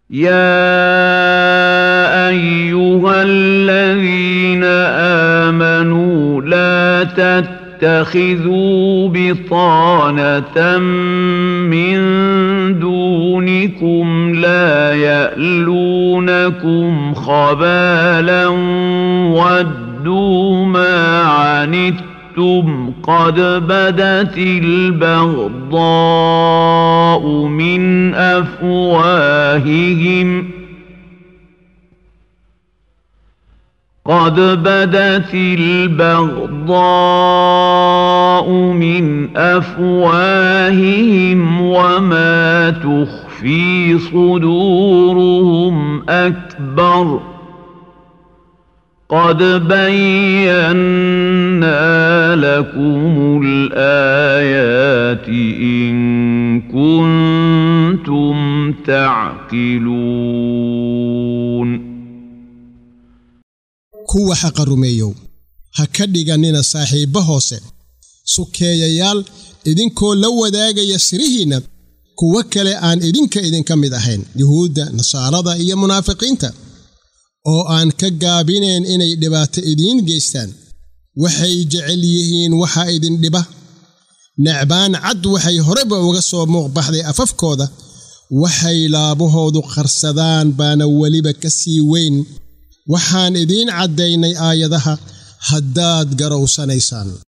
يا أيها الذين آمنوا لا تتخذوا بطانة من دونكم لا يألونكم خبالا ودوا ما عنتم قد بدت البغضاء من أفواههم قد بدت البغضاء من أفواههم وما تخفي صدورهم أكبر قد بينا لكم الآيات إن كنتم تعقلون kuwa xaqa rumeeyow ha ka dhigannina saaxiibba hoose sukeeyayaal idinkoo la wadaagaya sirihiinna kuwo kale aan idinka idinka mid ahayn yuhuudda nasaarada iyo munaafiqiinta oo aan ka gaabinayn inay dhibaato idiin geystaan waxay jecel yihiin waxa idin dhiba necbaan cad waxay horeba uga soo muuqbaxday afafkooda waxay laabahoodu qarsadaan baana weliba ka sii weyn waxaan idiin caddaynay aayadaha haddaad garowsanaysaan